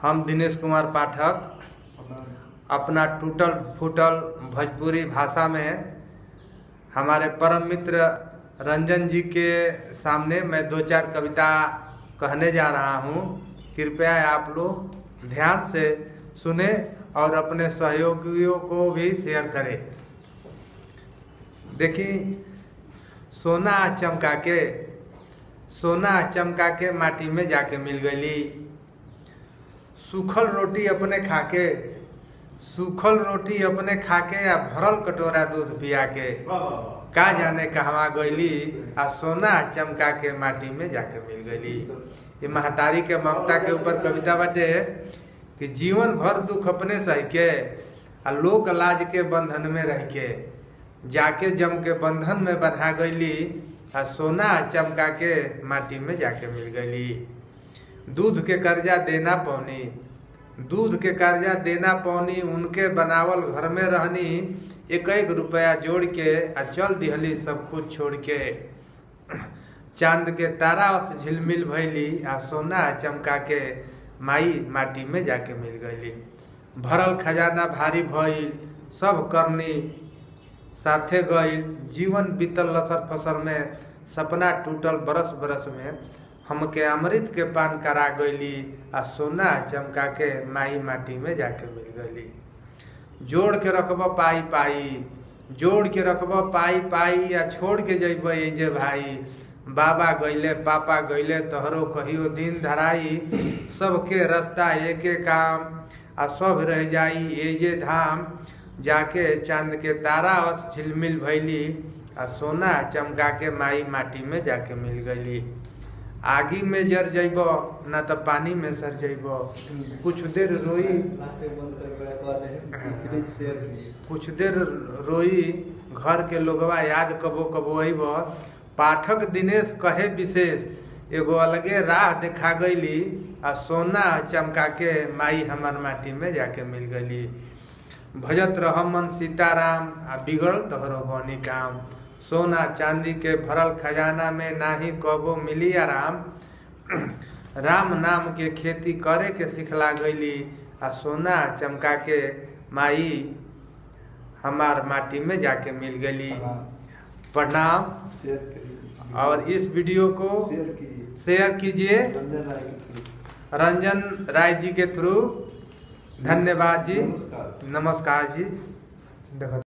हम दिनेश कुमार पाठक अपना टूटल फूटल भोजपुरी भाषा में हमारे परम मित्र रंजन जी के सामने मैं दो चार कविता कहने जा रहा हूँ कृपया आप लोग ध्यान से सुने और अपने सहयोगियों को भी शेयर करें देखिए सोना चमका के सोना चमका के माटी में जाके मिल गई सूखल रोटी अपने खाके सूखल रोटी अपने खाके या भरल कटोरा दूध पिया के का जाने कहवा गईली आ सोना चमका के माटी में जाके मिल गईली ये महतारी के ममता के ऊपर कविता बाटे कि जीवन भर दुख अपने सह के आ लोक लाज के बंधन में रह के जाके जम के बंधन में बंधा गईली आ सोना चमका के माटी में जाके मिल गईली दूध के कर्जा देना पौनी दूध के कर्जा देना पौनी उनके बनावल घर में रहनी एक एक रुपया जोड़ के आ चल दिहली सब कुछ छोड़ के चांद के तारा से झिलमिल भैली आ सोना चमका के माई माटी में जाके मिल गईली भरल खजाना भारी भइल सब करनी साथे गईल जीवन बीतल लसर फसर में सपना टूटल बरस बरस में हमके अमृत के पान करा गईली आ सोना चमका के माई माटी में जाके मिल गईली जोड़ के रखब पाई पाई जोड़ के रखब पाई पाई या छोड़ के जब जे भाई बाबा गईले पापा गईले तोहरो कहियो दिन धराई सबके रास्ता एके काम आ सब रह जाई एजे धाम जाके चांद के तारा और झिलमिल भैली आ सोना चमका के माई माटी में जाके मिल गईली आगी में जर जइब ना तो पानी में सर जइब कुछ देर रोई कुछ देर रोई घर के लोगवा याद कबो कबो अइब पाठक दिनेश कहे विशेष एगो अलगे राह देखा गईली आ सोना चमका के माई हमार माटी में जाके मिल गईली भजत रह मन सीताराम आ बिगड़ तोहरो बनी काम सोना चांदी के भरल खजाना में नाही कबो मिली आराम राम नाम के खेती करे के सिखला गईली आ सोना चमका के माई हमार माटी में जाके मिल गईली प्रणाम और इस वीडियो को शेयर कीजिए रंजन राय जी के थ्रू धन्यवाद जी नमस्कार जी देखो